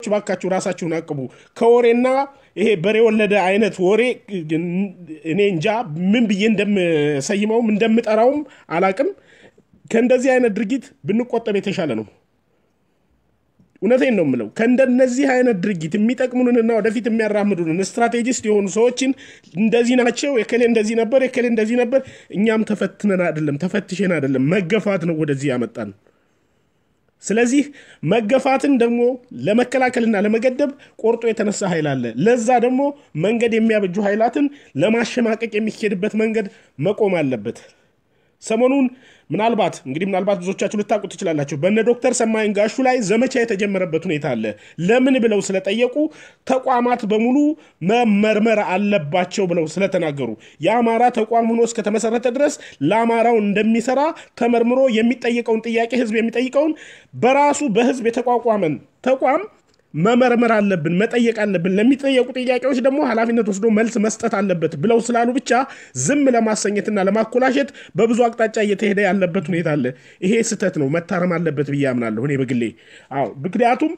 ባካችሁ ራሳችሁን አቅቡ። ከወሬና ይሄ በሬ ወለደ አይነት ወሬ እኔ እንጃ ምን ብዬ እንደምሰይመውም እንደምጠራውም አላቅም። ከእንደዚህ አይነት ድርጊት ብንቆጠብ የተሻለ ነው። እውነቴን ነው የምለው። ከእንደነዚህ አይነት ድርጊት የሚጠቅሙንንና ወደፊት የሚያራምዱንን ስትራቴጂስት የሆኑ ሰዎችን እንደዚህ ናቸው፣ የከሌ እንደዚህ ነበር፣ የከሌ እንደዚህ ነበር። እኛም ተፈትነን አይደለም ተፈትሸን አይደለም፣ መገፋት ነው ወደዚህ ያመጣን። ስለዚህ መገፋትን ደግሞ ለመከላከልና ለመገደብ ቆርጦ የተነሳ ኃይል አለ። ለዛ ደግሞ መንገድ የሚያበጁ ኃይላትን ለማሸማቀቅ የሚሄድበት መንገድ መቆም አለበት። ሰሞኑን ምናልባት እንግዲህ ምናልባት ብዙዎቻችሁ ልታውቁ ትችላላችሁ። በነ ዶክተር ሰማይን ጋሹ ላይ ዘመቻ የተጀመረበት ሁኔታ አለ። ለምን ብለው ስለጠየቁ ተቋማት በሙሉ መመርመር አለባቸው ብለው ስለተናገሩ የአማራ ተቋም ሆኖ እስከተመሰረተ ድረስ ለአማራው እንደሚሰራ ተመርምሮ የሚጠይቀውን ጥያቄ ህዝብ የሚጠይቀውን በራሱ በህዝብ የተቋቋመን ተቋም መመርመር አለብን፣ መጠየቅ አለብን። ለሚጠየቁ ጥያቄዎች ደግሞ ኃላፊነት ወስዶ መልስ መስጠት አለበት ብለው ስላሉ ብቻ ዝም ለማሰኘትና ለማኮላሸት በብዙ አቅጣጫ እየተሄደ ያለበት ሁኔታ አለ። ይሄ ስህተት ነው፣ መታረም አለበት ብዬ አምናለሁ እኔ በግሌ። አዎ ምክንያቱም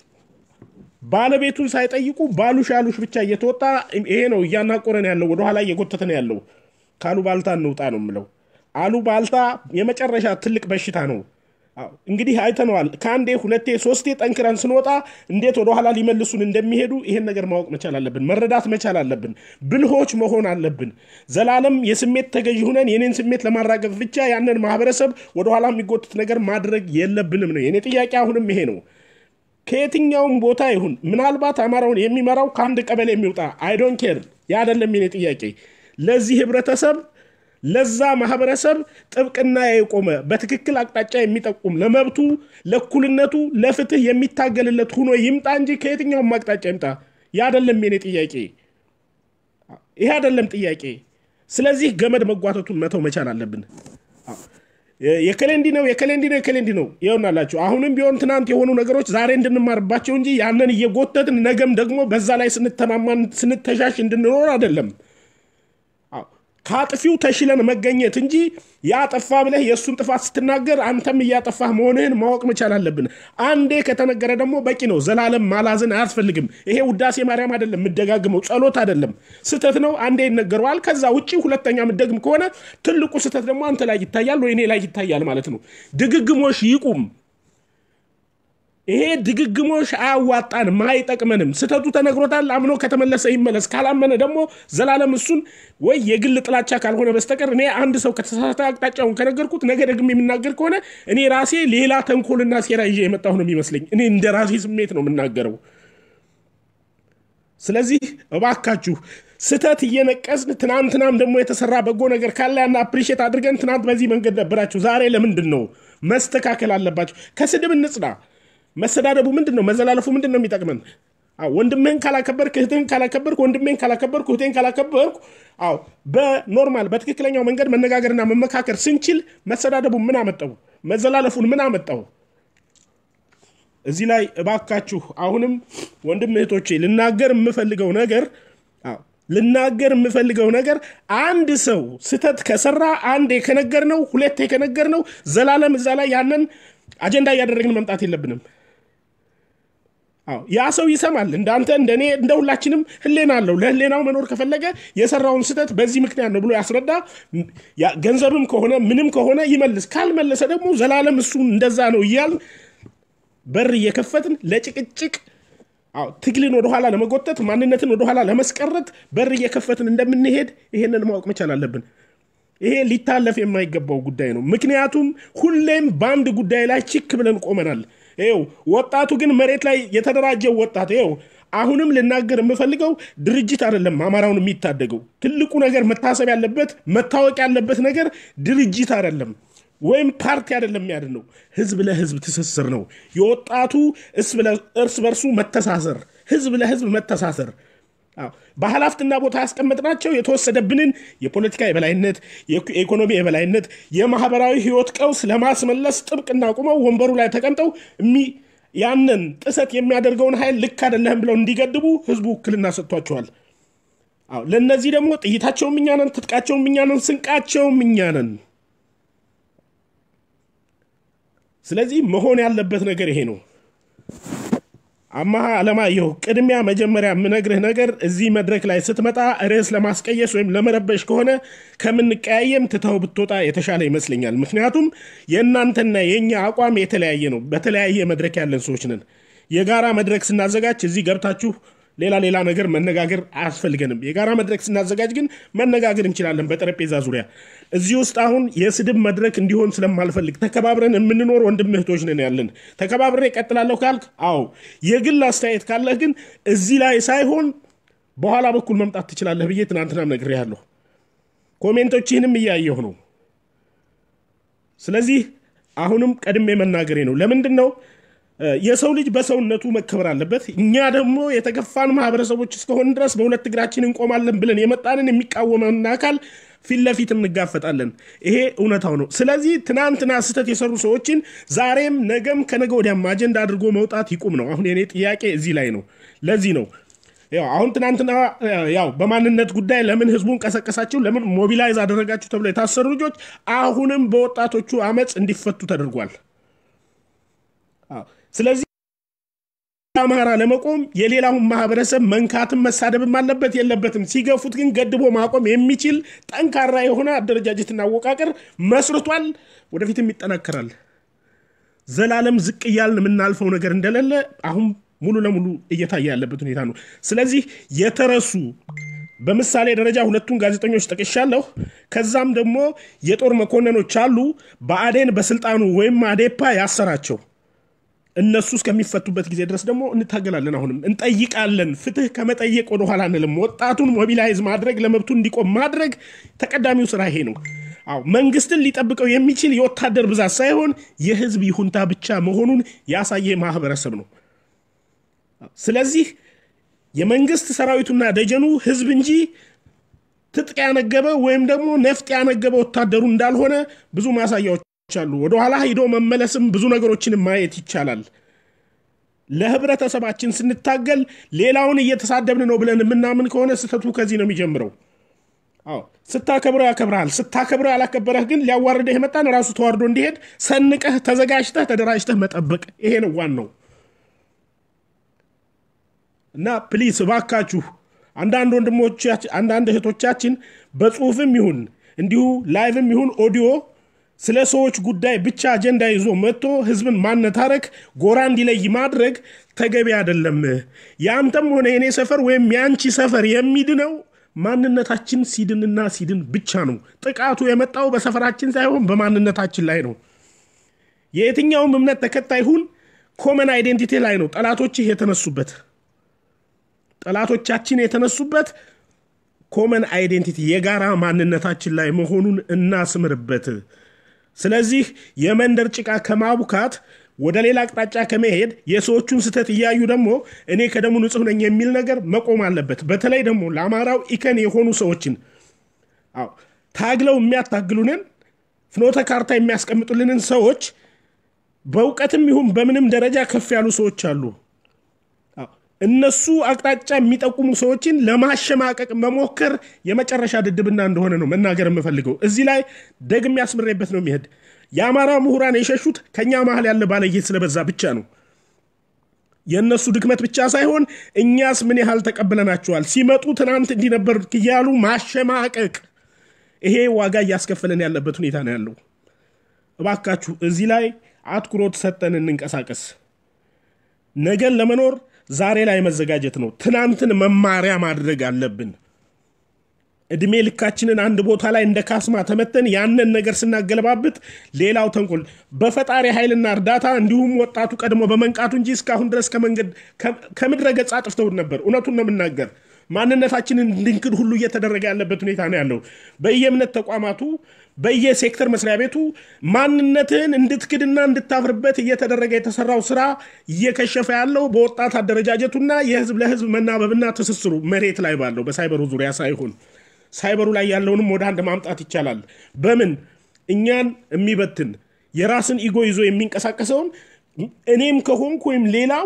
ባለቤቱን ሳይጠይቁ ባሉሽ ያሉሽ ብቻ እየተወጣ ይሄ ነው እያናቆረን ያለው፣ ወደኋላ እየጎተተን ያለው። ከአሉባልታ እንውጣ ነው የምለው። አሉባልታ የመጨረሻ ትልቅ በሽታ ነው። እንግዲህ አይተነዋል። ከአንዴ ሁለቴ ሶስቴ ጠንክረን ስንወጣ እንዴት ወደኋላ ሊመልሱን እንደሚሄዱ ይሄን ነገር ማወቅ መቻል አለብን፣ መረዳት መቻል አለብን፣ ብልሆች መሆን አለብን። ዘላለም የስሜት ተገዥ ሁነን የኔን ስሜት ለማራገፍ ብቻ ያንን ማህበረሰብ ወደኋላ የሚጎትት ነገር ማድረግ የለብንም ነው የኔ ጥያቄ። አሁንም ይሄ ነው። ከየትኛውም ቦታ ይሁን ምናልባት አማራውን የሚመራው ከአንድ ቀበሌ የሚውጣ አይዶን ኬር ያ አይደለም የኔ ጥያቄ። ለዚህ ህብረተሰብ ለዛ ማህበረሰብ ጥብቅና የቆመ በትክክል አቅጣጫ የሚጠቁም ለመብቱ፣ ለእኩልነቱ፣ ለፍትህ የሚታገልለት ሁኖ ይምጣ እንጂ ከየትኛውም አቅጣጫ ይምጣ። ያ አይደለም የኔ ጥያቄ። ይሄ አይደለም ጥያቄ። ስለዚህ ገመድ መጓተቱን መተው መቻል አለብን። የከሌንዲ ነው የከሌንዲ ነው የከሌንዲ ነው ይሆናላችሁ። አሁንም ቢሆን ትናንት የሆኑ ነገሮች ዛሬ እንድንማርባቸው እንጂ ያንን እየጎተትን ነገም ደግሞ በዛ ላይ ስንተማማን ስንተሻሽ እንድንኖር አይደለም። ከአጥፊው ተሽለን መገኘት እንጂ ያጠፋ ብለህ የእሱን ጥፋት ስትናገር አንተም እያጠፋህ መሆንህን ማወቅ መቻል አለብን። አንዴ ከተነገረ ደግሞ በቂ ነው። ዘላለም ማላዝን አያስፈልግም። ይሄ ውዳሴ ማርያም አይደለም፣ የምደጋግመው ጸሎት አይደለም። ስህተት ነው፣ አንዴ ይነገረዋል። ከዛ ውጭ ሁለተኛ የምደግም ከሆነ ትልቁ ስህተት ደግሞ አንተ ላይ ይታያል ወይ እኔ ላይ ይታያል ማለት ነው። ድግግሞሽ ይቁም። ይሄ ድግግሞሽ አያዋጣንም፣ አይጠቅመንም። ስህተቱ ተነግሮታል። አምኖ ከተመለሰ ይመለስ። ካላመነ ደግሞ ዘላለም እሱን ወይ የግል ጥላቻ ካልሆነ በስተቀር እኔ አንድ ሰው ከተሳሳተ አቅጣጫውን ከነገርኩት ነገ ደግሞ የሚናገር ከሆነ እኔ ራሴ ሌላ ተንኮልና ሴራ ይዤ የመጣሁ ነው የሚመስለኝ። እኔ እንደ ራሴ ስሜት ነው የምናገረው። ስለዚህ እባካችሁ ስህተት እየነቀስን ትናንትናም ደግሞ የተሰራ በጎ ነገር ካለ ያን አፕሪሼት አድርገን ትናንት በዚህ መንገድ ነበራችሁ፣ ዛሬ ለምንድን ነው መስተካከል አለባችሁ። ከስድብ እንጽዳ። መሰዳደቡ ምንድን ነው? መዘላለፉ ምንድን ነው የሚጠቅመን? ወንድምህን ካላከበርክ እህትህን ካላከበርክ ወንድሜን ካላከበርኩ እህቴን ካላከበርኩ፣ አዎ በኖርማል በትክክለኛው መንገድ መነጋገርና መመካከር ስንችል መሰዳደቡ ምን አመጣው? መዘላለፉን ምን አመጣው? እዚህ ላይ እባካችሁ አሁንም ወንድም እህቶቼ ልናገር የምፈልገው ነገር ልናገር የምፈልገው ነገር አንድ ሰው ስህተት ከሰራ አንዴ ከነገር ነው ሁለቴ ከነገር ነው ዘላለም እዛ ላይ ያንን አጀንዳ እያደረግን መምጣት የለብንም። ያ ሰው ይሰማል። እንዳንተ እንደኔ እንደ ሁላችንም ህሌና አለው። ለህሌናው መኖር ከፈለገ የሰራውን ስህተት በዚህ ምክንያት ነው ብሎ ያስረዳ። ገንዘብም ከሆነ ምንም ከሆነ ይመልስ። ካልመለሰ ደግሞ ዘላለም እሱ እንደዛ ነው እያል በር እየከፈትን ለጭቅጭቅ ትግልን ወደኋላ ለመጎተት ማንነትን ወደኋላ ለመስቀረት በር እየከፈትን እንደምንሄድ ይሄንን ማወቅ መቻል አለብን። ይሄ ሊታለፍ የማይገባው ጉዳይ ነው። ምክንያቱም ሁሌም በአንድ ጉዳይ ላይ ችክ ብለን ቆመናል። ይኸው ወጣቱ ግን መሬት ላይ የተደራጀው ወጣት ይኸው አሁንም ልናገር የምፈልገው ድርጅት አይደለም አማራውን የሚታደገው። ትልቁ ነገር መታሰብ ያለበት መታወቅ ያለበት ነገር ድርጅት አይደለም ወይም ፓርቲ አይደለም የሚያድነው፣ ህዝብ ለህዝብ ትስስር ነው። የወጣቱ እርስ በርሱ መተሳሰር፣ ህዝብ ለህዝብ መተሳሰር በኃላፊነትና ቦታ ያስቀመጥናቸው የተወሰደብንን የፖለቲካ የበላይነት፣ የኢኮኖሚ የበላይነት፣ የማህበራዊ ህይወት ቀውስ ለማስመለስ ጥብቅና ቁመው ወንበሩ ላይ ተቀምጠው ያንን ጥሰት የሚያደርገውን ኃይል ልክ አይደለህም ብለው እንዲገድቡ ህዝቡ ውክልና ሰጥቷቸዋል። ለእነዚህ ደግሞ ጥይታቸውም እኛ ነን፣ ትጥቃቸውም እኛ ነን፣ ስንቃቸውም እኛ ነን። ስለዚህ መሆን ያለበት ነገር ይሄ ነው። አማሃ አለማየሁ ቅድሚያ መጀመሪያ የምነግርህ ነገር እዚህ መድረክ ላይ ስትመጣ ርዕስ ለማስቀየስ ወይም ለመረበሽ ከሆነ ከምንቀያየም ትተው ብትወጣ የተሻለ ይመስለኛል። ምክንያቱም የእናንተና የእኛ አቋም የተለያየ ነው። በተለያየ መድረክ ያለን ሰዎች ነን። የጋራ መድረክ ስናዘጋጅ እዚህ ገብታችሁ ሌላ ሌላ ነገር መነጋገር አያስፈልገንም። የጋራ መድረክ ስናዘጋጅ ግን መነጋገር እንችላለን በጠረጴዛ ዙሪያ። እዚህ ውስጥ አሁን የስድብ መድረክ እንዲሆን ስለማልፈልግ ተከባብረን የምንኖር ወንድም እህቶች ነን ያለን። ተከባብሬ እቀጥላለሁ ካልክ አዎ፣ የግል አስተያየት ካለህ ግን እዚህ ላይ ሳይሆን በኋላ በኩል መምጣት ትችላለህ ብዬ ትናንትናም ነግሬሃለሁ። ኮሜንቶችህንም እያየሁ ነው። ስለዚህ አሁንም ቀድሜ መናገሬ ነው። ለምንድን ነው የሰው ልጅ በሰውነቱ መከበር አለበት። እኛ ደግሞ የተገፋን ማህበረሰቦች እስከሆን ድረስ በሁለት እግራችን እንቆማለን ብለን የመጣንን የሚቃወመን አካል ፊት ለፊት እንጋፈጣለን። ይሄ እውነታው ነው። ስለዚህ ትናንትና ስህተት የሰሩ ሰዎችን ዛሬም ነገም ከነገ ወዲያም አጀንዳ አድርጎ መውጣት ይቁም ነው። አሁን የኔ ጥያቄ እዚህ ላይ ነው። ለዚህ ነው ያው አሁን ትናንትና ያው በማንነት ጉዳይ ለምን ህዝቡን ቀሰቀሳችሁ፣ ለምን ሞቢላይዝ አደረጋችሁ ተብሎ የታሰሩ ልጆች አሁንም በወጣቶቹ አመፅ እንዲፈቱ ተደርጓል። ስለዚህ አማራ ለመቆም የሌላውን ማህበረሰብ መንካትም መሳደብም አለበት የለበትም። ሲገፉት ግን ገድቦ ማቆም የሚችል ጠንካራ የሆነ አደረጃጀትና አወቃቀር መስርቷል። ወደፊትም ይጠናከራል። ዘላለም ዝቅ እያልን የምናልፈው ነገር እንደሌለ አሁን ሙሉ ለሙሉ እየታየ ያለበት ሁኔታ ነው። ስለዚህ የተረሱ በምሳሌ ደረጃ ሁለቱን ጋዜጠኞች ጠቅሻለሁ። ከዛም ደግሞ የጦር መኮንኖች አሉ በአዴን በስልጣኑ ወይም አዴፓ ያሰራቸው እነሱ እስከሚፈቱበት ጊዜ ድረስ ደግሞ እንታገላለን። አሁንም እንጠይቃለን። ፍትህ ከመጠየቅ ወደኋላ አንልም። ወጣቱን ሞቢላይዝ ማድረግ ለመብቱ እንዲቆም ማድረግ ተቀዳሚው ስራ ይሄ ነው። አዎ መንግስትን ሊጠብቀው የሚችል የወታደር ብዛት ሳይሆን የህዝብ ይሁንታ ብቻ መሆኑን ያሳየ ማህበረሰብ ነው። ስለዚህ የመንግስት ሰራዊቱና ደጀኑ ህዝብ እንጂ ትጥቅ ያነገበ ወይም ደግሞ ነፍጥ ያነገበ ወታደሩ እንዳልሆነ ብዙ ማሳያዎች አሉ። ወደኋላ ሂዶ መመለስም ብዙ ነገሮችን ማየት ይቻላል። ለህብረተሰባችን ስንታገል ሌላውን እየተሳደብን ነው ብለን የምናምን ከሆነ ስህተቱ ከዚህ ነው የሚጀምረው። አዎ ስታከብረው ያከብረሃል። ስታከብረው ያላከበረህ ግን ሊያዋርደህ የመጣን ራሱ ተዋርዶ እንዲሄድ ሰንቀህ ተዘጋጅተህ ተደራጅተህ መጠበቅ ይሄ ነው ዋናው። እና ፕሊስ እባካችሁ አንዳንድ ወንድሞቻችን አንዳንድ እህቶቻችን በጽሁፍም ይሁን እንዲሁ ላይቭም ይሁን ኦዲዮ ስለ ሰዎች ጉዳይ ብቻ አጀንዳ ይዞ መጥቶ ህዝብን ማነታረክ ጎራ እንዲለይ ማድረግ ተገቢ አይደለም። የአንተም ሆነ የኔ ሰፈር ወይም የአንቺ ሰፈር የሚድነው ማንነታችን ሲድንና ሲድን ብቻ ነው። ጥቃቱ የመጣው በሰፈራችን ሳይሆን በማንነታችን ላይ ነው። የየትኛውም እምነት ተከታይ ሁን ኮመን አይዴንቲቲ ላይ ነው ጠላቶችህ የተነሱበት ጠላቶቻችን የተነሱበት ኮመን አይዴንቲቲ የጋራ ማንነታችን ላይ መሆኑን እናስምርበት። ስለዚህ የመንደር ጭቃ ከማቡካት ወደ ሌላ አቅጣጫ ከመሄድ የሰዎቹን ስህተት እያዩ ደግሞ እኔ ከደሙ ንጹህ ነኝ የሚል ነገር መቆም አለበት። በተለይ ደግሞ ለአማራው ኢከን የሆኑ ሰዎችን አዎ ታግለው የሚያታግሉንን ፍኖተ ካርታ የሚያስቀምጡልንን ሰዎች በእውቀትም ይሁን በምንም ደረጃ ከፍ ያሉ ሰዎች አሉ። እነሱ አቅጣጫ የሚጠቁሙ ሰዎችን ለማሸማቀቅ መሞከር የመጨረሻ ድድብና እንደሆነ ነው መናገር የምፈልገው። እዚህ ላይ ደግሜ ያስምሬበት ነው የሚሄድ የአማራ ምሁራን የሸሹት ከእኛ መሀል ያለ ባለጌት ስለበዛ ብቻ ነው። የእነሱ ድክመት ብቻ ሳይሆን እኛስ ምን ያህል ተቀብለናቸዋል። ሲመጡ ትናንት እንዲነበር እያሉ ማሸማቀቅ፣ ይሄ ዋጋ እያስከፈለን ያለበት ሁኔታ ነው ያለው። እባካችሁ እዚህ ላይ አትኩሮት ሰጠን እንንቀሳቀስ። ነገን ለመኖር ዛሬ ላይ መዘጋጀት ነው። ትናንትን መማሪያ ማድረግ አለብን። እድሜ ልካችንን አንድ ቦታ ላይ እንደ ካስማ ተመተን ያንን ነገር ስናገለባብጥ ሌላው ተንኮል በፈጣሪ ኃይልና እርዳታ እንዲሁም ወጣቱ ቀድሞ በመንቃቱ እንጂ እስካሁን ድረስ ከመንገድ ከምድረ ገጽ አጥፍተውን ነበር። እውነቱን ነው የምናገር። ማንነታችንን እንድንክድ ሁሉ እየተደረገ ያለበት ሁኔታ ነው ያለው። በየእምነት ተቋማቱ በየሴክተር መስሪያ ቤቱ ማንነትህን እንድትክድና እንድታፍርበት እየተደረገ የተሰራው ስራ እየከሸፈ ያለው በወጣት አደረጃጀቱና የህዝብ ለህዝብ መናበብና ትስስሩ መሬት ላይ ባለው በሳይበሩ ዙሪያ ሳይሆን ሳይበሩ ላይ ያለውንም ወደ አንድ ማምጣት ይቻላል። በምን እኛን የሚበትን የራስን ኢጎ ይዞ የሚንቀሳቀሰውን እኔም ከሆንኩ ወይም ሌላው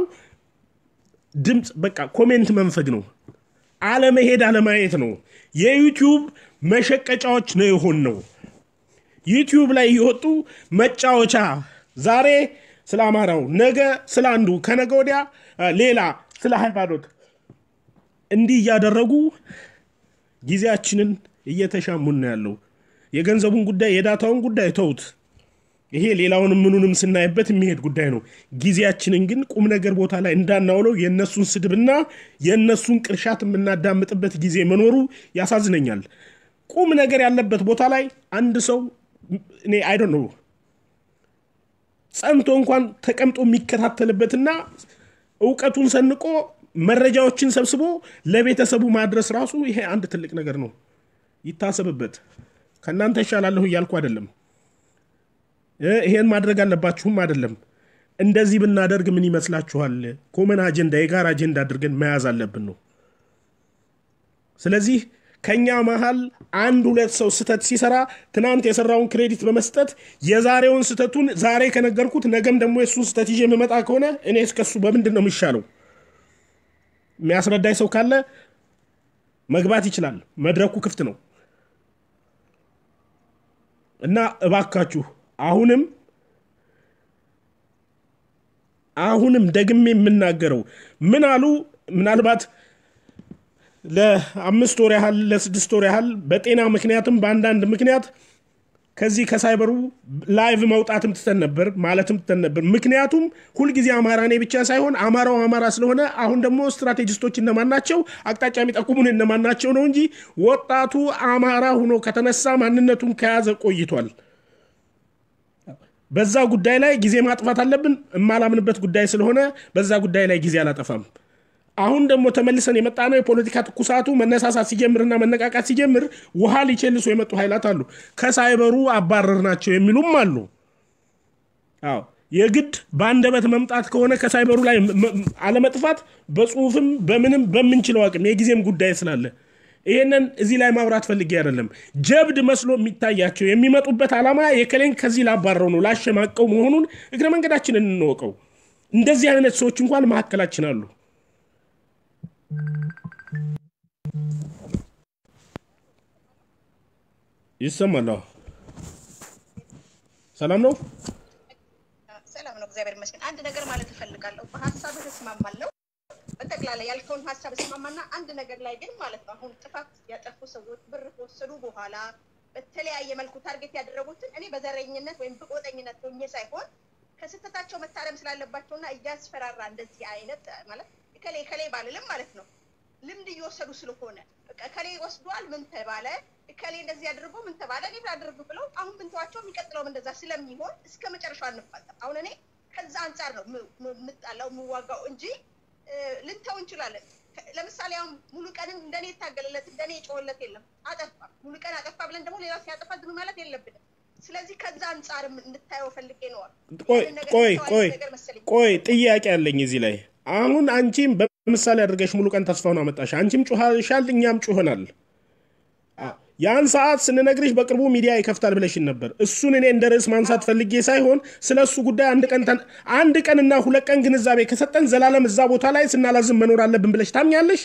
ድምፅ በቃ ኮሜንት መንፈግ ነው። አለመሄድ አለማየት ነው። የዩቲዩብ መሸቀጫዎች ነው የሆን ነው። ዩቲዩብ ላይ የወጡ መጫወቻ ዛሬ ስለ አማራው፣ ነገ ስለ አንዱ፣ ከነገ ወዲያ ሌላ ስለ ሃይማኖት እንዲህ እያደረጉ ጊዜያችንን እየተሻሙን ነው ያለው። የገንዘቡን ጉዳይ የዳታውን ጉዳይ ተውት። ይሄ ሌላውንም ምኑንም ስናይበት የሚሄድ ጉዳይ ነው። ጊዜያችንን ግን ቁም ነገር ቦታ ላይ እንዳናውለው የእነሱን ስድብና የእነሱን ቅርሻት የምናዳምጥበት ጊዜ መኖሩ ያሳዝነኛል። ቁም ነገር ያለበት ቦታ ላይ አንድ ሰው እኔ አይዶ ነው ጸንቶ እንኳን ተቀምጦ የሚከታተልበትና እውቀቱን ሰንቆ መረጃዎችን ሰብስቦ ለቤተሰቡ ማድረስ ራሱ ይሄ አንድ ትልቅ ነገር ነው። ይታሰብበት። ከእናንተ ይሻላለሁ እያልኩ አይደለም። ይሄን ማድረግ አለባችሁም አይደለም። እንደዚህ ብናደርግ ምን ይመስላችኋል? ኮመን አጀንዳ፣ የጋራ አጀንዳ አድርገን መያዝ አለብን ነው። ስለዚህ ከኛ መሀል አንድ ሁለት ሰው ስህተት ሲሰራ ትናንት የሰራውን ክሬዲት በመስጠት የዛሬውን ስህተቱን ዛሬ ከነገርኩት ነገም ደግሞ የእሱን ስህተት ይዤ የምመጣ ከሆነ እኔ እስከሱ በምንድን ነው የሚሻለው? የሚያስረዳኝ ሰው ካለ መግባት ይችላል። መድረኩ ክፍት ነው እና እባካችሁ አሁንም አሁንም ደግሜ የምናገረው ምን አሉ ምናልባት ለአምስት ወር ያህል ለስድስት ወር ያህል በጤና ምክንያትም በአንዳንድ ምክንያት ከዚህ ከሳይበሩ ላይቭ መውጣትም ትተን ነበር ማለትም ትተን ነበር። ምክንያቱም ሁልጊዜ አማራ እኔ ብቻ ሳይሆን አማራው አማራ ስለሆነ አሁን ደግሞ ስትራቴጂስቶች እነማን ናቸው፣ አቅጣጫ የሚጠቁሙን እነማን ናቸው ነው እንጂ ወጣቱ አማራ ሆኖ ከተነሳ ማንነቱን ከያዘ ቆይቷል። በዛ ጉዳይ ላይ ጊዜ ማጥፋት አለብን። የማላምንበት ጉዳይ ስለሆነ በዛ ጉዳይ ላይ ጊዜ አላጠፋም። አሁን ደግሞ ተመልሰን የመጣ ነው። የፖለቲካ ትኩሳቱ መነሳሳት ሲጀምርና መነቃቃት ሲጀምር ውሃ ሊቸልሱ የመጡ ኃይላት አሉ። ከሳይበሩ አባረር ናቸው የሚሉም አሉ። አዎ የግድ በአንደበት መምጣት ከሆነ ከሳይበሩ ላይ አለመጥፋት በጽሁፍም በምንም በምንችለው አቅም የጊዜም ጉዳይ ስላለ ይህንን እዚህ ላይ ማውራት ፈልጌ አይደለም። ጀብድ መስሎ የሚታያቸው የሚመጡበት ዓላማ የከሌን ከዚህ ላባረው ነው ላሸማቀው መሆኑን እግረ መንገዳችንን እንወቀው። እንደዚህ አይነት ሰዎች እንኳን መካከላችን አሉ። ይሰማል። ሰላም ነው። ሰላም ነው፣ እግዚአብሔር ይመስገን። አንድ ነገር ማለት እፈልጋለሁ። በሀሳብህ እስማማለሁ። በጠቅላላ ያልከውን ሀሳብ እስማማና አንድ ነገር ላይ ግን ማለት ነው አሁን ጥፋት ያጠፉ ሰዎች ብር ከወሰዱ በኋላ በተለያየ መልኩ ታርጌት ያደረጉትን እኔ በዘረኝነት ወይም በቆጠኝነት ሆኜ ሳይሆን ከስህተታቸው መታረም ስላለባቸውና እያስፈራራ እንደዚህ አይነት ማለት ከሌ ከሌ ባልልም ማለት ነው ልምድ እየወሰዱ ስለሆነ ከሌ ወስዷል፣ ምን ተባለ፣ ከሌ እንደዚህ አድርጎ ምን ተባለ፣ እኔ ላድርግ ብለው አሁን ብንተዋቸው የሚቀጥለውም እንደዛ ስለሚሆን እስከ መጨረሻው አንፋጠም። አሁን እኔ ከዛ አንጻር ነው የምጣላው የምዋጋው እንጂ ልንተው እንችላለን። ለምሳሌ አሁን ሙሉ ቀንም እንደኔ የታገለለት እንደኔ የጮኸለት የለም። አጠፋ ሙሉ ቀን አጠፋ ብለን ደግሞ ሌላው ሲያጠፋ ዝም ማለት የለብንም። ስለዚህ ከዛ አንጻር እንድታየው ፈልጌ ነዋል። ቆይ ቆይ ቆይ ጥያቄ አለኝ እዚህ ላይ አሁን አንቺም በምሳሌ አድርገሽ ሙሉ ቀን ተስፋውን አመጣሽ። አንቺም ጩኸሻል፣ እኛም ጩኸናል። ያን ሰዓት ስንነግርሽ በቅርቡ ሚዲያ ይከፍታል ብለሽን ነበር። እሱን እኔ እንደ ርዕስ ማንሳት ፈልጌ ሳይሆን ስለ እሱ ጉዳይ አንድ ቀን አንድ ቀንና ሁለት ቀን ግንዛቤ ከሰጠን ዘላለም እዛ ቦታ ላይ ስናላዝም መኖር አለብን ብለሽ ታምኛለሽ?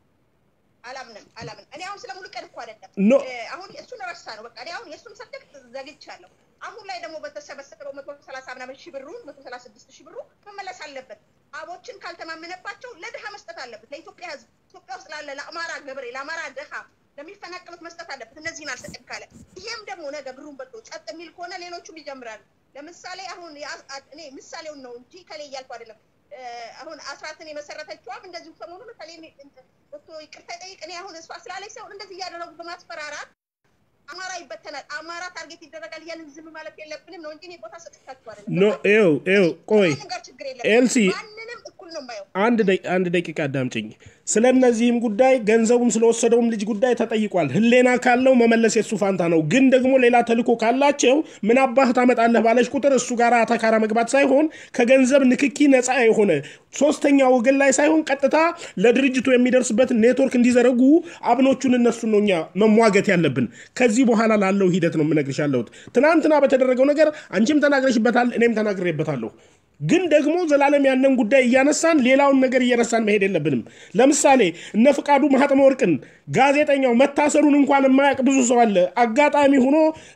አላምንም አላምንም። እኔ አሁን ስለ ሙሉ ቀን እኮ አይደለም ኖ አሁን እሱን ረሳ ነው በቃ። እኔ አሁን የእሱን ሰብጀክት ዘግቻለሁ። አሁን ላይ ደግሞ በተሰበሰበው መቶ ሰላሳ ምናምን ሺህ ብሩ መቶ ሰላሳ ስድስት ሺህ ብሩ መመለስ አለበት። አቦችን ካልተማመነባቸው ለድሃ መስጠት አለበት። ለኢትዮጵያ ሕዝብ ኢትዮጵያ ውስጥ ላለ ለአማራ ገበሬ፣ ለአማራ ድሃ ለሚፈናቀሉት መስጠት አለበት። እነዚህን አልሰጥም ካለ ይሄም ደግሞ ነገ ብሩን በልቶ ጸጥ የሚል ከሆነ ሌሎቹም ይጀምራሉ። ለምሳሌ አሁን እኔ ምሳሌውን ነው እንጂ ከሌ እያልኩ አይደለም። አሁን አስራትን የመሰረተችዋም እንደዚሁ ሰሞኑን ከሌ ወጥቶ ይቅርታ ይጠይቅ። እኔ አሁን እሷ ስላለች ሰው እንደዚህ እያደረጉ በማስፈራራት አማራ ይበተናል፣ አማራ ታርጌት ይደረጋል እያልን ዝም ማለት የለብንም ነው እንጂ እኔ ቦታ ሰጥቻችሁ አይደለም። ኖ ይኸው ይኸው ቆይ ማንም ጋር ችግር ኤልሲ የለም። ማንንም እኩል ነው የማየው። አንድ ደቂ- አንድ ደቂቃ አዳምጭኝ። ስለ እነዚህም ጉዳይ ገንዘቡን ስለወሰደውም ልጅ ጉዳይ ተጠይቋል። ህሌና ካለው መመለስ የሱ ፋንታ ነው። ግን ደግሞ ሌላ ተልዕኮ ካላቸው ምን አባህ ታመጣለህ ባለች ቁጥር እሱ ጋር አተካራ መግባት ሳይሆን ከገንዘብ ንክኪ ነፃ የሆነ ሶስተኛ ወገን ላይ ሳይሆን ቀጥታ ለድርጅቱ የሚደርስበትን ኔትወርክ እንዲዘረጉ አብኖቹን እነሱን ነው እኛ መሟገት ያለብን። ከዚህ በኋላ ላለው ሂደት ነው የምነግርሽ ያለሁት። ትናንትና በተደረገው ነገር አንቺም ተናግረሽበታል፣ እኔም ተናግሬበታለሁ። ግን ደግሞ ዘላለም ያንን ጉዳይ እያነሳን ሌላውን ነገር እየረሳን መሄድ የለብንም። ለምሳሌ እነ ፍቃዱ ማህተመ ወርቅን ጋዜጠኛው መታሰሩን እንኳን የማያውቅ ብዙ ሰው አለ። አጋጣሚ ሆኖ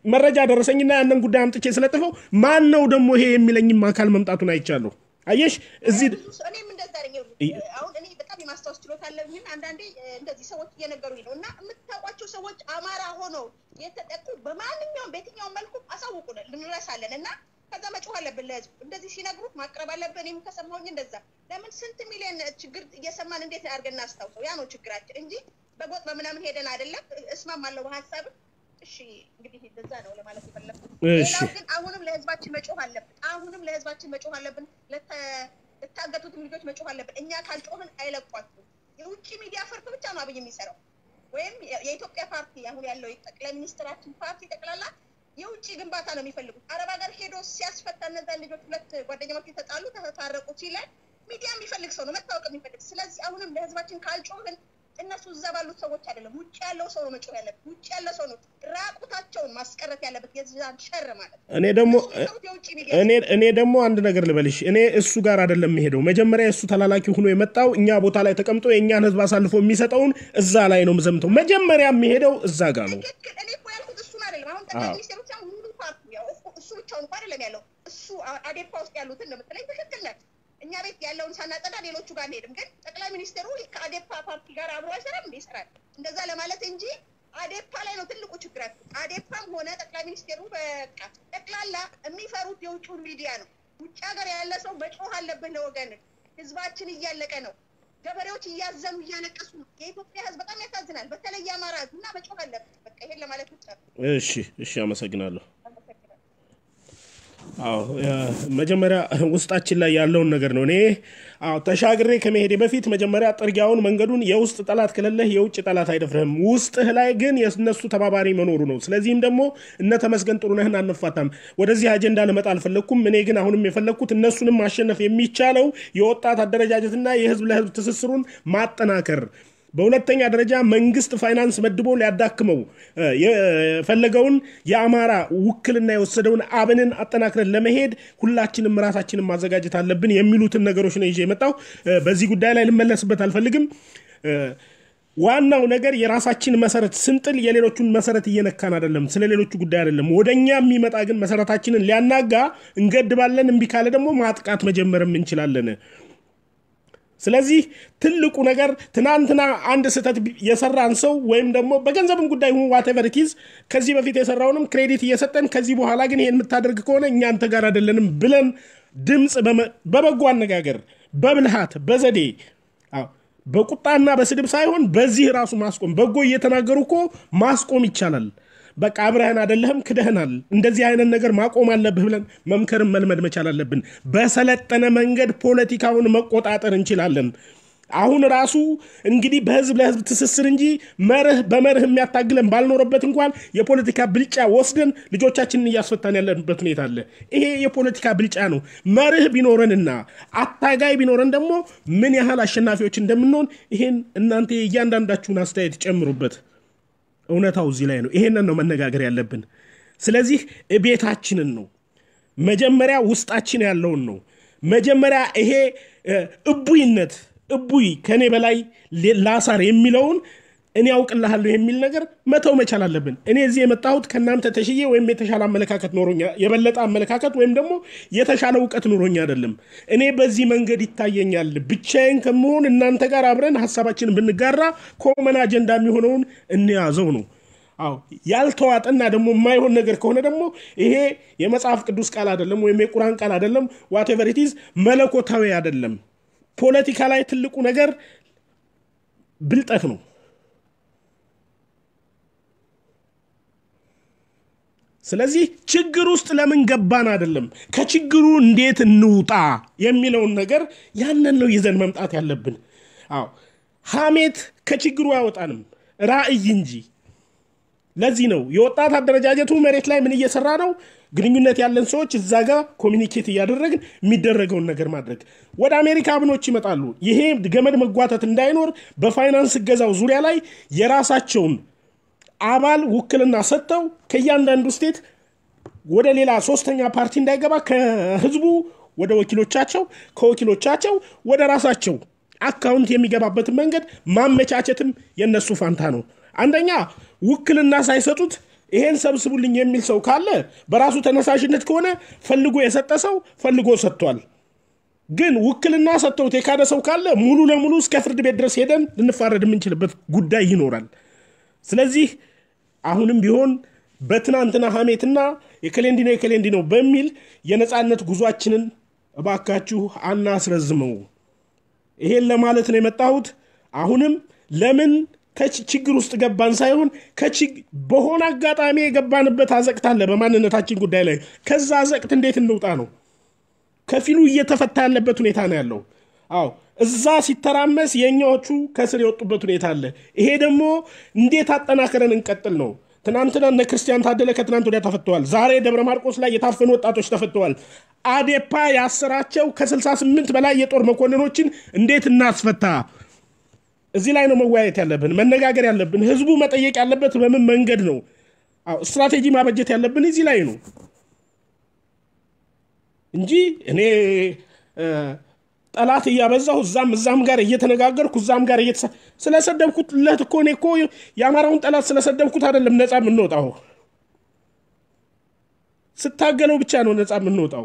መረጃ ደረሰኝና ያንን ጉዳይ አምጥቼ ስለጥፈው ማን ነው ደግሞ ይሄ የሚለኝም አካል መምጣቱን አይቻለሁ። አየሽ እዚህ ብዙ ሰው- እኔም እንደዛ ነኝ። አሁን እኔ በጣም የማስታወስ ችሎታ አለኝ። አንዳንዴ እ፣ እንደዚህ ሰዎች እየነገሩኝ ነው እና የምታውቋቸው ሰዎች አማራ ሆነው የተጠቁ በማንኛውም በየትኛውም መልኩ አሳውቁን፣ ልንረሳለን እና ከዛ መጮህ አለብን ለህዝቡ። እንደዚህ ሲነግሩት ማቅረብ አለብን። እኔም ከሰማሁኝ እንደዛ ለምን ስንት ሚሊዮን ችግር እየሰማን እንዴት አድርገን እናስታውሰው? ያ ነው ችግራችን እንጂ በጎጥ በምናምን ሄደን አይደለም። እስማማለሁ በሀሳብ እሺ። እንግዲህ እንደዛ ነው ለማለት የፈለኩት። እሺ። ሌላው ግን አሁንም ለህዝባችን መጮህ አለብን። አሁንም ለህዝባችን መጮህ አለብን። ለተ- ለታገቱትም ልጆች መጮህ አለብን። እኛ ካልጮህን አይለቋችሁም። የውጭ ሚዲያ ፈርቶ ብቻ ነው አብይ የሚሰራው ወይም የ- የኢትዮጵያ ፓርቲ አሁን ያለው ጠቅላይ ሚኒስትራችን ፓርቲ ጠቅላላ የውጭ ግንባታ ነው የሚፈልጉት። አረብ ሀገር ሄዶ ሲያስፈታ እነዛን ልጆች ሁለት ጓደኛሞች የተጣሉ ተታረቁ ሲለን ሚዲያ የሚፈልግ ሰው ነው መታወቅ የሚፈልግ። ስለዚህ አሁንም ለህዝባችን ካልጮህን እነሱ እዛ ባሉት ሰዎች አይደለም፣ ውጭ ያለው ሰው ነው መጮህ ያለበት። ውጭ ያለው ሰው ነው ራቁታቸውን ማስቀረት ያለበት የዛን ሸር ማለት ነው። እኔ ደግሞ እነሱ የሚሰሩት የውጭ ሚዲያ እኔ እኔ ደግሞ አንድ ነገር ልበልሽ፣ እኔ እሱ ጋር አይደለም የምሄደው። መጀመሪያ እሱ ተላላኪ ሆኖ የመጣው እኛ ቦታ ላይ ተቀምጦ የእኛን ህዝብ አሳልፎ የሚሰጠውን እዛ ላይ ነው የምዘምተው። መጀመሪያ የሚሄደው እዛ ጋር ነው። ትክክል። እኔ እኮ ያልኩት እሱን አይደለም። አሁን ጠቅላይ አዎ። ሚኒስትሩ ብቻ ሙሉ ፓርቲ ያው እሱ- እሱ ብቻውን እኮ አይደለም ያለው እሱ አ- አዴፓ ውስጥ ያሉትን ነው የምትለኝ። ትክክል ነህ። እኛ ቤት ያለውን ሳናጸዳ ሌሎቹ ጋር አንሄድም። ግን ጠቅላይ ሚኒስትሩ ከአዴፓ ፓርቲ ጋር አብሮ አይሰራም እንደ ይሰራል። እንደዛ ለማለት እንጂ አዴፓ ላይ ነው ትልቁ ችግራቸው። አዴፓም ሆነ ጠቅላይ ሚኒስትሩ በቃ ጠቅላላ የሚፈሩት የውጭውን ሚዲያ ነው። ውጭ ሀገር ያለ ሰው መጮህ አለብህ ለወገን። ህዝባችን እያለቀ ነው። ገበሬዎች እያዘኑ እያለቀሱ ነው። የኢትዮጵያ ህዝብ በጣም ያሳዝናል። በተለይ የአማራ ህዝብ እና መጮህ አለብን። በቃ ይሄን ለማለት ብቻ ነው። እሺ፣ እሺ፣ አመሰግናለሁ። አመሰግናለሁ። አዎ ያ- መጀመሪያ ውስጣችን ላይ ያለውን ነገር ነው። እኔ አዎ ተሻግሬ ከመሄዴ በፊት መጀመሪያ ጥርጊያውን መንገዱን የውስጥ ጠላት ከሌለህ የውጭ ጠላት አይደፍርህም። ውስጥህ ላይ ግን የእነሱ ተባባሪ መኖሩ ነው። ስለዚህም ደግሞ እነ ተመስገን ጥሩነህን አንፋታም። ወደዚህ አጀንዳ ልመጣ አልፈለግኩም። እኔ ግን አሁንም የፈለግኩት እነሱንም ማሸነፍ የሚቻለው የወጣት አደረጃጀትና የህዝብ ለህዝብ ትስስሩን ማጠናከር በሁለተኛ ደረጃ መንግስት ፋይናንስ መድቦ ሊያዳክመው እ፣ የፈለገውን የአማራ ውክልና የወሰደውን አብንን አጠናክረን ለመሄድ ሁላችንም ራሳችንን ማዘጋጀት አለብን የሚሉትን ነገሮች ነው ይዤ የመጣው። እ፣ በዚህ ጉዳይ ላይ ልመለስበት አልፈልግም። እ፣ ዋናው ነገር የራሳችን መሰረት ስንጥል የሌሎቹን መሰረት እየነካን አይደለም። ስለ ሌሎቹ ጉዳይ አይደለም። ወደኛ የሚመጣ ግን መሰረታችንን ሊያናጋ እንገድባለን። እምቢ ካለ ደግሞ ማጥቃት መጀመርም እንችላለን። ስለዚህ ትልቁ ነገር ትናንትና አንድ ስህተት ቢ- የሰራን ሰው ወይም ደግሞ በገንዘብም ጉዳይ ሁን ዋቴቨር ኪዝ ከዚህ በፊት የሰራውንም ክሬዲት እየሰጠን ከዚህ በኋላ ግን ይሄን የምታደርግ ከሆነ እኛ አንተ ጋር አይደለንም ብለን ድምፅ በመ- በበጎ አነጋገር በብልሃት በዘዴ አዎ፣ በቁጣና በስድብ ሳይሆን በዚህ ራሱ ማስቆም በጎ እየተናገሩ እኮ ማስቆም ይቻላል። በቃ አብረህን አይደለህም ክደህናል፣ እንደዚህ አይነት ነገር ማቆም አለብህ ብለን መምከርን መልመድ መቻል አለብን። በሰለጠነ መንገድ ፖለቲካውን መቆጣጠር እንችላለን። አሁን ራሱ እንግዲህ በህዝብ ለህዝብ ትስስር እንጂ መርህ በመርህ የሚያታግለን ባልኖረበት እንኳን የፖለቲካ ብልጫ ወስደን ልጆቻችንን እያስፈታን ያለንበት ሁኔታ አለ። ይሄ የፖለቲካ ብልጫ ነው። መርህ ቢኖረንና አታጋይ ቢኖረን ደግሞ ምን ያህል አሸናፊዎች እንደምንሆን ይሄን እናንተ የእያንዳንዳችሁን አስተያየት ጨምሩበት። እውነታው እዚህ ላይ ነው። ይሄንን ነው መነጋገር ያለብን። ስለዚህ ቤታችንን ነው መጀመሪያ ውስጣችን ያለውን ነው መጀመሪያ ይሄ እ፣ እቡይነት እቡይ ከኔ በላይ ሌ- ላሳር የሚለውን እኔ ያውቅልሃለሁ የሚል ነገር መተው መቻል አለብን። እኔ እዚህ የመጣሁት ከእናንተ ተሽዬ ወይም የተሻለ አመለካከት ኖሮኛ የበለጠ አመለካከት ወይም ደግሞ የተሻለ እውቀት ኖሮኝ አይደለም። እኔ በዚህ መንገድ ይታየኛል። ብቻዬን ከመሆን እናንተ ጋር አብረን ሀሳባችንን ብንጋራ ኮመን አጀንዳ የሚሆነውን እንያዘው ነው። አዎ ያልተዋጠና ደግሞ የማይሆን ነገር ከሆነ ደግሞ ይሄ የመጽሐፍ ቅዱስ ቃል አይደለም፣ ወይም የቁርአን ቃል አይደለም፣ ዋቴቨር ኢት ኢዝ መለኮታዊ አይደለም። ፖለቲካ ላይ ትልቁ ነገር ብልጠት ነው። ስለዚህ ችግር ውስጥ ለምን ገባን አይደለም፣ ከችግሩ እንዴት እንውጣ የሚለውን ነገር ያንን ነው ይዘን መምጣት ያለብን። አዎ ሐሜት ከችግሩ አያወጣንም፣ ራዕይ እንጂ። ለዚህ ነው የወጣት አደረጃጀቱ መሬት ላይ ምን እየሰራ ነው? ግንኙነት ያለን ሰዎች እዛ ጋር ኮሚኒኬት እያደረግን የሚደረገውን ነገር ማድረግ። ወደ አሜሪካ አብኖች ይመጣሉ። ይሄ ገመድ መጓተት እንዳይኖር በፋይናንስ እገዛው ዙሪያ ላይ የራሳቸውን አባል ውክልና ሰጥተው ከእያንዳንዱ ስቴት ወደ ሌላ ሶስተኛ ፓርቲ እንዳይገባ ከህዝቡ ወደ ወኪሎቻቸው ከወኪሎቻቸው ወደ ራሳቸው አካውንት የሚገባበትን መንገድ ማመቻቸትም የነሱ ፋንታ ነው። አንደኛ ውክልና ሳይሰጡት ይሄን ሰብስቡልኝ የሚል ሰው ካለ በራሱ ተነሳሽነት ከሆነ ፈልጎ የሰጠ ሰው ፈልጎ ሰጥቷል። ግን ውክልና ሰጥተውት የካደ ሰው ካለ ሙሉ ለሙሉ እስከ ፍርድ ቤት ድረስ ሄደን ልንፋረድ የምንችልበት ጉዳይ ይኖራል። ስለዚህ አሁንም ቢሆን በትናንትና ሀሜትና የከሌንዲ ነው የከሌንዲ ነው በሚል የነፃነት ጉዟችንን እባካችሁ አናስረዝመው። ይሄን ለማለት ነው የመጣሁት። አሁንም ለምን ከችግር ውስጥ ገባን ሳይሆን በሆነ አጋጣሚ የገባንበት አዘቅት አለ በማንነታችን ጉዳይ ላይ። ከዛ አዘቅት እንዴት እንውጣ ነው። ከፊሉ እየተፈታ ያለበት ሁኔታ ነው ያለው። አዎ እዛ ሲተራመስ የእኛዎቹ ከስር የወጡበት ሁኔታ አለ። ይሄ ደግሞ እንዴት አጠናክረን እንቀጥል ነው። ትናንትና እነ ክርስቲያን ታደለ ከትናንት ወዲያ ተፈተዋል። ዛሬ ደብረ ማርቆስ ላይ የታፈኑ ወጣቶች ተፈተዋል። አዴፓ ያሰራቸው ከ68 በላይ የጦር መኮንኖችን እንዴት እናስፈታ? እዚህ ላይ ነው መወያየት ያለብን፣ መነጋገር ያለብን። ህዝቡ መጠየቅ ያለበት በምን መንገድ ነው? አዎ ስትራቴጂ ማበጀት ያለብን እዚህ ላይ ነው እንጂ እኔ ጠላት እያበዛሁ እዛም እዛም ጋር እየተነጋገርኩ እዛም ጋር ስለሰደብኩለት እኮ እኔ እኮ የአማራውን ጠላት ስለሰደብኩት አይደለም ነፃ የምንወጣው። ስታገለው ብቻ ነው ነፃ የምንወጣው።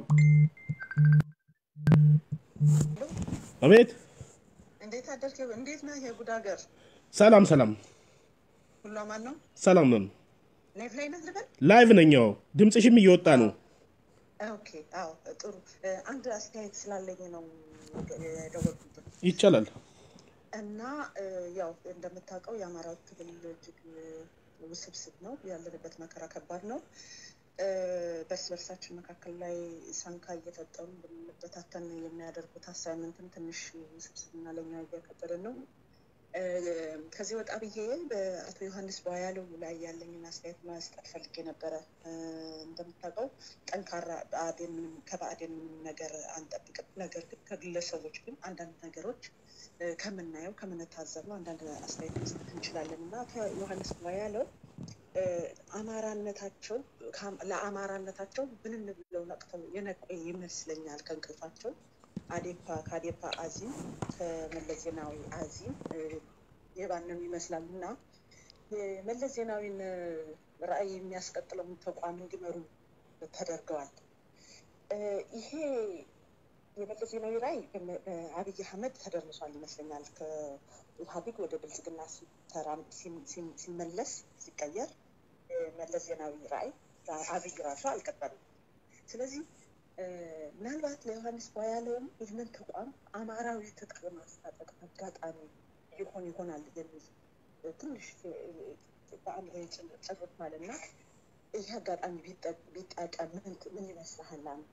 አቤት እንዴት አደርክ? እንዴት ነህ? የጉድ ሀገር ሰላም ሰላም ሁሉ አማን ነው? ሰላም ነን። ላይፍ ላይ ነህ ልበል? ላይቭ ነኛው ድምፅሽም እየወጣ ነው። ኦኬ፣ አዎ፣ ጥሩ። አንድ አስተያየት ስላለኝ ነው የደወልኩት ይቻላል። እና ያው እንደምታውቀው የአማራ ክልል እጅግ ውስብስብ ነው። ያለንበት መከራ ከባድ ነው። በእርስ በርሳችን መካከል ላይ ሳንካ እየፈጠሩ ብንበታተን የሚያደርጉት አሳይመንትም ትንሽ ውስብስብና ለኛ እያከበደን ነው። ከዚህ ወጣ ብዬ በአቶ ዮሐንስ ቧያለው ላይ ያለኝን አስተያየት መስጠት ፈልጌ ነበረ። እንደምታውቀው ጠንካራ ብአዴን ምንም ከብአዴን ምንም ነገር አንጠብቅም። ነገር ግን ከግለሰቦች ግን አንዳንድ ነገሮች ከምናየው ከምንታዘበው አንዳንድ አስተያየት መስጠት እንችላለን እና ከዮሐንስ ቧያለው አማራነታቸው ለአማራነታቸው ብንን ብለው ነቅተው የነቁ ይመስለኛል ከእንቅልፋቸው አዴፓ ከአዴፓ አዚም ከመለስ ዜናዊ አዚም የባነኑ ይመስላሉ እና የመለስ ዜናዊን ራዕይ የሚያስቀጥለውን ተቋም እንዲመሩ ተደርገዋል። ይሄ የመለስ ዜናዊ ራዕይ በአብይ አህመድ ተደርሷል ይመስለኛል። ከኢህአዴግ ወደ ብልጽግና ሲመለስ ሲቀየር መለስ ዜናዊ ራዕይ አብይ ራሱ አልቀጠሉም። ስለዚህ ምናልባት ለዮሐንስ ቧያለውም ይህንን ተቋም አማራዊ ትጥቅ ማስታጠቅ አጋጣሚ ይሆን ይሆናል የሚል ትንሽ በአእምሮ ጭርት ማለት እና ይህ አጋጣሚ ቢጠቀም ምን ይመስልሃል አንተ?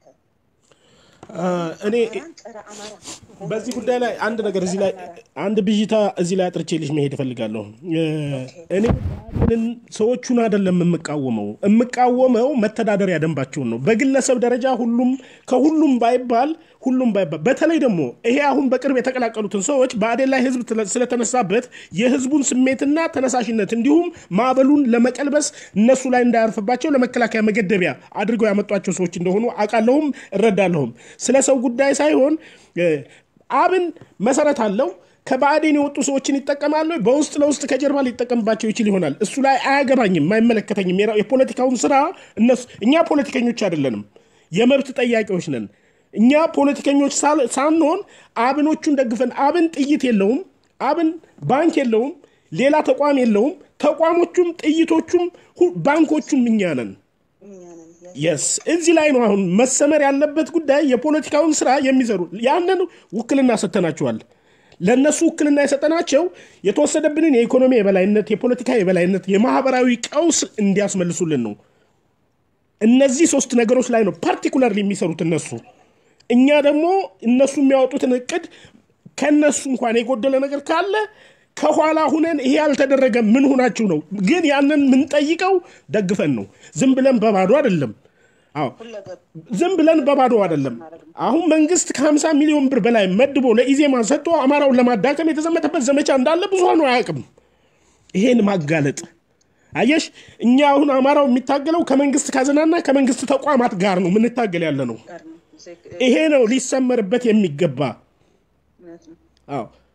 እኔ በዚህ ጉዳይ ላይ አንድ ነገር እዚህ ላይ አንድ ብዥታ እዚህ ላይ አጥርቼልሽ መሄድ እፈልጋለሁ። እኔ ሰዎቹን አይደለም የምቃወመው የምቃወመው መተዳደሪያ ደንባቸውን ነው። በግለሰብ ደረጃ ሁሉም ከሁሉም ባይባል ሁሉም ባይባል በተለይ ደግሞ ይሄ አሁን በቅርብ የተቀላቀሉትን ሰዎች ብአዴን ላይ ህዝብ ስለተነሳበት የህዝቡን ስሜትና ተነሳሽነት እንዲሁም ማዕበሉን ለመቀልበስ እነሱ ላይ እንዳያርፍባቸው ለመከላከያ መገደቢያ አድርገው ያመጧቸው ሰዎች እንደሆኑ አውቃለሁም እረዳለሁም። ስለ ሰው ጉዳይ ሳይሆን አብን መሰረት አለው። ከባዕዴን የወጡ ሰዎችን ይጠቀማሉ። በውስጥ ለውስጥ ከጀርባ ሊጠቀምባቸው ይችል ይሆናል። እሱ ላይ አያገባኝም፣ አይመለከተኝም። የፖለቲካውን ስራ እነሱ እኛ ፖለቲከኞች አይደለንም፣ የመብት ጠያቂዎች ነን። እኛ ፖለቲከኞች ሳንሆን አብኖቹን ደግፈን አብን ጥይት የለውም፣ አብን ባንክ የለውም፣ ሌላ ተቋም የለውም። ተቋሞቹም ጥይቶቹም ባንኮቹም እኛ ነን። የስ እዚህ ላይ ነው አሁን መሰመር ያለበት ጉዳይ። የፖለቲካውን ስራ የሚሰሩ ያንን ውክልና ሰጥተናቸዋል። ለእነሱ ውክልና የሰጠናቸው የተወሰደብንን የኢኮኖሚ የበላይነት፣ የፖለቲካ የበላይነት፣ የማህበራዊ ቀውስ እንዲያስመልሱልን ነው። እነዚህ ሶስት ነገሮች ላይ ነው ፓርቲኩላር የሚሰሩት እነሱ። እኛ ደግሞ እነሱ የሚያወጡትን እቅድ ከእነሱ እንኳን የጎደለ ነገር ካለ ከኋላ ሁነን ይሄ ያልተደረገ ምን ሆናችሁ ነው? ግን ያንን የምንጠይቀው ደግፈን ነው። ዝም ብለን በባዶ አይደለም። አዎ ዝም ብለን በባዶ አይደለም። አሁን መንግስት ከ50 ሚሊዮን ብር በላይ መድቦ ለኢዜማ ሰጥቶ አማራውን ለማዳከም የተዘመተበት ዘመቻ እንዳለ ብዙሃኑ አያውቅም። ይሄን ማጋለጥ አየሽ፣ እኛ አሁን አማራው የሚታገለው ከመንግስት ካዝናና ከመንግስት ተቋማት ጋር ነው የምንታገል ያለ ነው። ይሄ ነው ሊሰመርበት የሚገባ። አዎ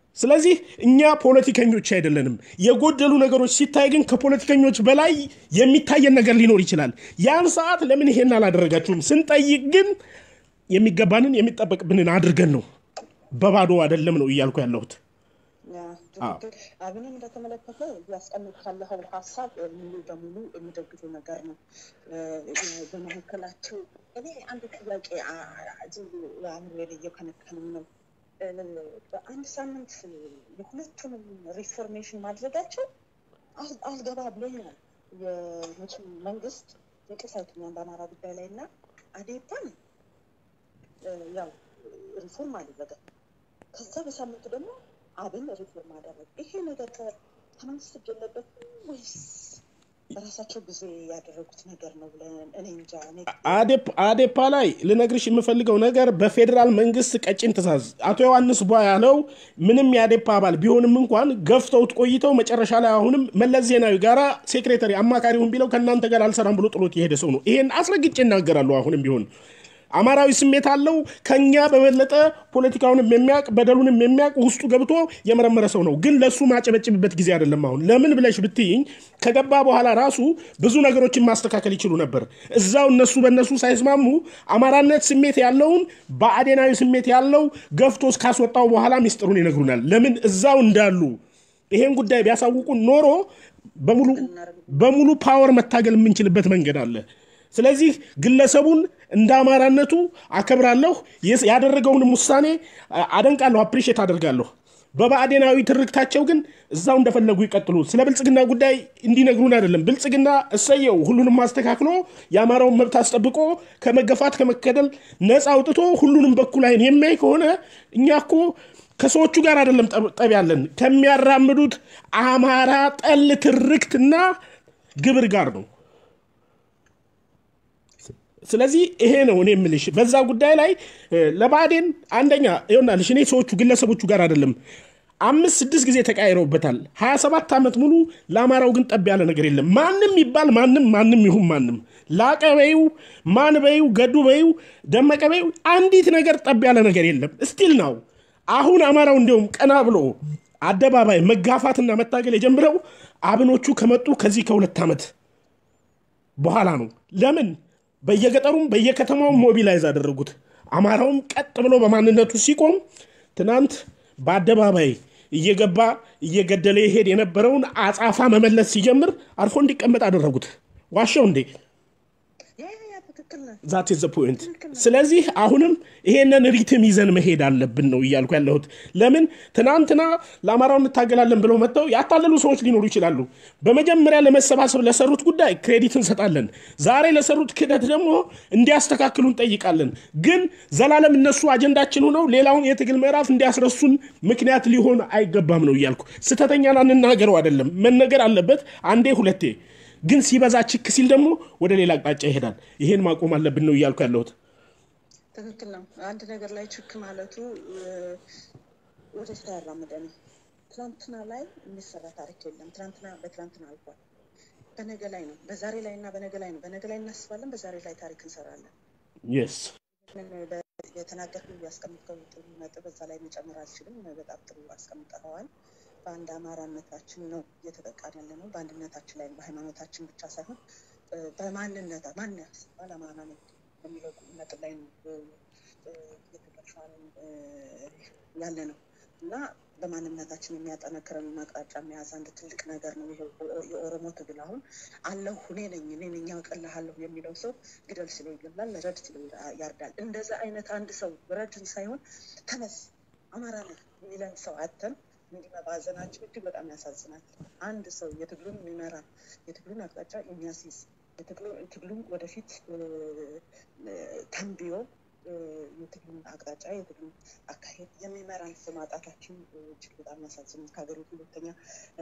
ስለዚህ እኛ ፖለቲከኞች አይደለንም። የጎደሉ ነገሮች ሲታይ ግን ከፖለቲከኞች በላይ የሚታየን ነገር ሊኖር ይችላል። ያን ሰዓት ለምን ይሄን አላደረጋችሁም ስንጠይቅ ግን የሚገባንን የሚጠበቅብንን አድርገን ነው፣ በባዶ አይደለም ነው እያልኩ ያለሁት። ያ፣ ትክክል። አብንም በተመለከተ ያስቀምጥ ካለኸው ሀሳብ ሙሉ በሙሉ የሚደግፉ ነገር ነው። እ፣ በመካከላቸው እኔ አንድ ጥያቄ አ- አ- ዝም ብሎ አእምሮዬ ላይ እየከነከነኝ ነው። እ፣ በአንድ ሳምንት የሁለቱንም ሪፎርሜሽን ማድረጋቸው አል- አልገባ ብሎኛል። የመቼም መንግስት እንቅልፍ አይተኛም በአማራ ጉዳይ ላይ እና አዴፓን እ፣ ያው ሪፎርም አደረገ። ከዛ በሳምንቱ ደግሞ አብን ሪፎርም አደረገ። ይሄ ነገር ከ- ከመንግስት እጅ የለበትም ወይስ በራሳቸው ጊዜ ያደረጉት ነገር ነው ብለን እኔ እንጃ። እኔ አዴፕ- አዴፓ ላይ ልነግርሽ የምፈልገው ነገር በፌዴራል መንግስት ቀጭን ትእዛዝ አቶ ዮሐንስ ቧ ያለው ምንም የአዴፓ አባል ቢሆንም እንኳን ገፍተውት ቆይተው መጨረሻ ላይ አሁንም መለስ ዜናዊ ጋራ ሴክሬታሪ አማካሪውን ቢለው ከእናንተ ጋር አልሰራም ብሎ ጥሎት የሄደ ሰው ነው። ይሄን አስረግጬ እናገራለሁ። አሁንም ቢሆን አማራዊ ስሜት አለው። ከኛ በበለጠ ፖለቲካውንም የሚያውቅ በደሉንም የሚያውቅ ውስጡ ገብቶ የመረመረ ሰው ነው። ግን ለእሱ ማጨበጭብበት ጊዜ አይደለም። አሁን ለምን ብለሽ ብትይኝ ከገባ በኋላ ራሱ ብዙ ነገሮችን ማስተካከል ይችሉ ነበር። እዛው እነሱ በእነሱ ሳይስማሙ አማራነት ስሜት ያለውን በአዴናዊ ስሜት ያለው ገፍቶ እስካስወጣው በኋላ ሚስጥሩን ይነግሩናል። ለምን እዛው እንዳሉ ይሄን ጉዳይ ቢያሳውቁን ኖሮ በሙሉ በሙሉ ፓወር መታገል የምንችልበት መንገድ አለ። ስለዚህ ግለሰቡን እንደ አማራነቱ አከብራለሁ። የስ- ያደረገውንም ውሳኔ አ- አደንቃለሁ፣ አፕሪሼት አደርጋለሁ። በብአዴናዊ ትርክታቸው ግን እዛው እንደፈለጉ ይቀጥሉ። ስለ ብልጽግና ጉዳይ እንዲነግሩን አይደለም። ብልጽግና እሰየው ሁሉንም ማስተካክሎ የአማራውን መብት አስጠብቆ ከመገፋት ከመከደል ነፃ አውጥቶ ሁሉንም በኩል አይን የሚያይ ከሆነ እኛ እኮ ከሰዎቹ ጋር አይደለም ጠብ- ጠብ ያለን ከሚያራምዱት አማራ ጠል ትርክትና ግብር ጋር ነው። ስለዚህ ይሄ ነው እኔ የምልሽ በዛ ጉዳይ ላይ እ፣ ለብአዴን አንደኛ ይሆናልሽ እኔ ሰዎቹ ግለሰቦቹ ጋር አይደለም አምስት ስድስት ጊዜ ተቃይረውበታል። ሀያ ሰባት ዓመት ሙሉ ለአማራው ግን ጠብ ያለ ነገር የለም። ማንም ይባል ማንም ማንም ይሁን ማንም ላቀ በይው ማን በይው ገዱ በይው ደመቀ በይው አንዲት ነገር ጠብ ያለ ነገር የለም። ስቲል ነው አሁን አማራው እንዲሁም ቀና ብሎ አደባባይ መጋፋትና መታገል የጀምረው አብኖቹ ከመጡ ከዚህ ከሁለት ዓመት በኋላ ነው። ለምን በየገጠሩም በየከተማውም ሞቢላይዝ አደረጉት። አማራውም ቀጥ ብሎ በማንነቱ ሲቆም ትናንት በአደባባይ እየገባ እየገደለ ይሄድ የነበረውን አጻፋ መመለስ ሲጀምር አርፎ እንዲቀመጥ አደረጉት። ዋሻው እንዴ? ያ ያ ያ ትክክል ነህ። ዛት ዘ ፖይንት። ስለዚህ አሁንም ይሄንን ሪትም ይዘን መሄድ አለብን ነው እያልኩ ያለሁት። ለምን ትናንትና ለአማራው እንታገላለን ብለው መጥተው ያታለሉ ሰዎች ሊኖሩ ይችላሉ። በመጀመሪያ ለመሰባሰብ ለሰሩት ጉዳይ ክሬዲት እንሰጣለን። ዛሬ ለሰሩት ክህደት ደግሞ እንዲያስተካክሉ እንጠይቃለን። ግን ዘላለም እነሱ አጀንዳችን ሆነው ሌላውን የትግል ምዕራፍ እንዲያስረሱን ምክንያት ሊሆን አይገባም ነው እያልኩ። ስተተኛን አንናገረው አይደለም መነገር አለበት አንዴ ሁለቴ ግን ሲበዛ ችክ ሲል ደግሞ ወደ ሌላ አቅጣጫ ይሄዳል። ይሄን ማቆም አለብን ነው እያልኩ ያለሁት። ትክክል ነው። አንድ ነገር ላይ ችክ ማለቱ እ፣ ወደፊት አያራምደን። ትናንትና ላይ የሚሰራ ታሪክ የለም። ትናንትና በትናንትና አልፏል። በነገ ላይ ነው፣ በዛሬ ላይ እና በነገ ላይ ነው። በነገ ላይ እናስባለን፣ በዛሬ ላይ ታሪክ እንሰራለን። የስ ምን በ- የተናገርከው ያስቀምጥከው ጥሩ ነጥብ እዛ ላይ መጨመር አልችልም። በጣም ጥሩ አስቀምጠኸዋል። በአንድ አማራነታችን ነው እየተጠቃን ያለ ነው። በአንድነታችን ላይ በሃይማኖታችን ብቻ ሳይሆን እ፣ በማንነት ማን ሲባል አማራ ነው በሚለው ነጥብ ላይ ነው እ፣ እ፣ እየተገፋን እ፣ ያለ ነው እና በማንነታችን የሚያጠነክረን አቅጣጫ መያዝ አንድ ትልቅ ነገር ነው። ይሄ የኦሮሞ ትግል አሁን አለሁ እኔ ነኝ እኔ ነኝ አውቅልሃለሁ የሚለው ሰው ግደል ሲለው ይገላል፣ ረድ ሲለው ያርዳል። እንደዛ አይነት አንድ ሰው ረድን ሳይሆን ተነስ አማራ ነህ የሚለን ሰው አተን እንዲህ መባዘናችን እጅግ በጣም ያሳዝናል። አንድ ሰው የትግሉን የሚመራ የትግሉን አቅጣጫ የሚያስይዝ የትግሉ- ትግሉን ወደፊት እ፣ እ፣ ተንብዮ እ፣ የትግሉን አቅጣጫ የትግሉን አካሄድ የሚመራን ሰው ማጣታችን እ፣ እጅግ በጣም ያሳዝናል። ከሀገሪቱ ሁለተኛ እ፣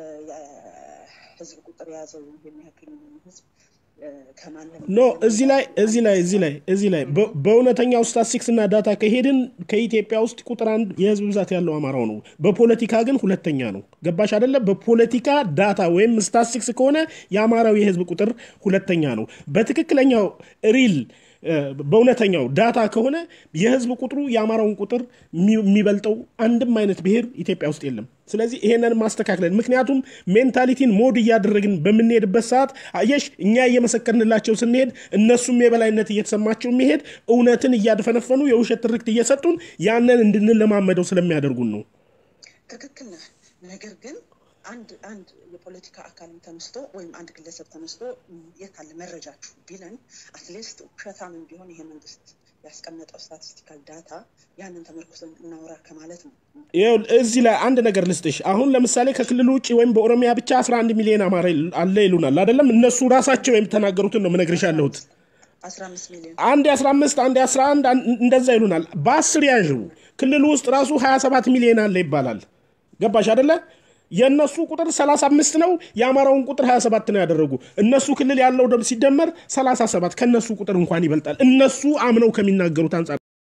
የህዝብ ቁጥር የያዘው የሚያክል ህዝብ እ፣ ከማንም ኖ እዚህ ላይ እዚህ ላይ እዚህ ላይ እዚህ ላይ በ- በእውነተኛው ስታትስቲክስ እና ዳታ ከሄድን ከኢትዮጵያ ውስጥ ቁጥር አንድ የህዝብ ብዛት ያለው አማራው ነው። በፖለቲካ ግን ሁለተኛ ነው። ገባሽ አይደለ? በፖለቲካ ዳታ ወይም ስታትስቲክስ ከሆነ የአማራው የህዝብ ቁጥር ሁለተኛ ነው። በትክክለኛው ሪል በእውነተኛው ዳታ ከሆነ የህዝብ ቁጥሩ የአማራውን ቁጥር የሚበልጠው አንድም አይነት ብሔር ኢትዮጵያ ውስጥ የለም። ስለዚህ ይሄንን ማስተካከለን ምክንያቱም ሜንታሊቲን ሞድ እያደረግን በምንሄድበት ሰዓት አየሽ እኛ እየመሰከርንላቸው ስንሄድ እነሱም የበላይነት እየተሰማቸው የሚሄድ እውነትን እያደፈነፈኑ የውሸት ትርክት እየሰጡን ያንን እንድንለማመደው ስለሚያደርጉን ነው። ትክክል ነህ። ነገር ግን አንድ አንድ የፖለቲካ አካልም ተነስቶ ወይም አንድ ግለሰብ ተነስቶ የት አለ መረጃችሁ ቢለን አትሊስት ውሸታምን ቢሆን ይሄ መንግስት ያስቀመጠው ስታቲስቲካል ዳታ ያንን ተመርኩዘን እናውራ ከማለት ነው። እዚህ ላይ አንድ ነገር ልስጥሽ። አሁን ለምሳሌ ከክልሉ ውጭ ወይም በኦሮሚያ ብቻ 11 ሚሊዮን አማራ አለ ይሉናል አይደለም? እነሱ ራሳቸው የተናገሩትን ነው ምነግርሽ ያለሁት። አንድ የ15 አንድ የ11 እንደዛ ይሉናል። በአስር ያዥ ክልሉ ውስጥ ራሱ 27 ሚሊዮን አለ ይባላል። ገባሽ አደለ? የእነሱ ቁጥር 35 ነው፣ የአማራውን ቁጥር 27 ነው ያደረጉ። እነሱ ክልል ያለው ደም ሲደመር 37 ከእነሱ ቁጥር እንኳን ይበልጣል። እነሱ አምነው ከሚናገሩት አንጻር